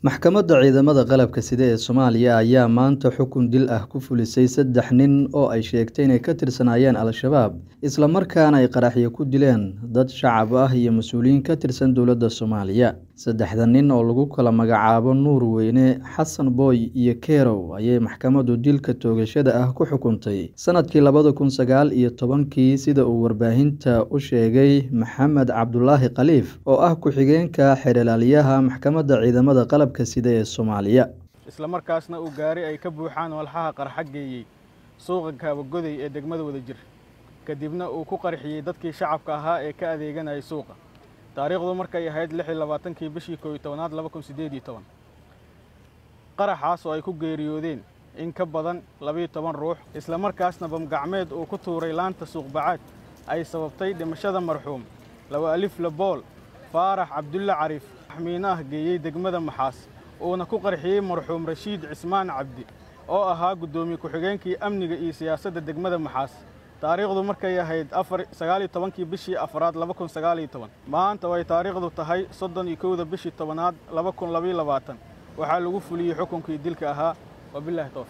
Maxkamadda Ciidamada Qalabka Sida ee Soomaaliya ayaa maanta xukun dil ah ku fulisay saddex nin oo ay sheegtay inay ka tirsanaayeen Al-shabaab isla markaana ay qaraxyo ku dileen dad shacab ah iyo mas'uuliyiin ka tirsan dowladda Soomaaliya. Saddexda nin oo lagu kala magacaabo Nuur Weyne, Xasan Booy iyo Kerow ayay maxkamaddu dilka toogashada ah ku xukuntay sanadkii labada kun sagaal iyo tobankii sida uu warbaahinta u sheegay Maxamed Cabdulaahi Khaliif oo ah ku-xigeenka xeer-ilaaliyaha Maxkamadda Ciidamada Qalabka Sida ee Soomaaliya. isla markaasna uu gaari ay ka buuxaan walxaha qarxa geeyey suuqa Kaabagoday ee degmada Wadajir kadibna uu ku qarxiyey dadkii shacabka ahaa ee ka adeeganayay suuqa taariikhdu markay ahayd lix iyo labaatankii bishii koow iyo tobanaad laba kun siddeed iyo toban qaraxaas oo ay ku geeriyoodeen in ka badan labiyo toban ruux isla markaasna bamgacmeed uu ku tuuray laanta suuqbacaad ay sababtay dhimashada marxuum laba alif labool faarax cabdulle cariif axmiinaah geeyey degmada maxaas uuna ku qarxiyey marxuum rashiid cismaan cabdi oo ahaa guddoomiye ku-xigeenkii amniga iyo siyaasadda degmada maxaas taariikhdu markay ahayd afar sagaal iyo tobankii bishii afraad laba kun sagaal iyo toban maanta way taariikhdu tahay soddon iyo kowda bishii tobanaad laba kun labayo labaatan waxaa lagu fuliyey xukunkii dilka ahaa wabillahi towfiiq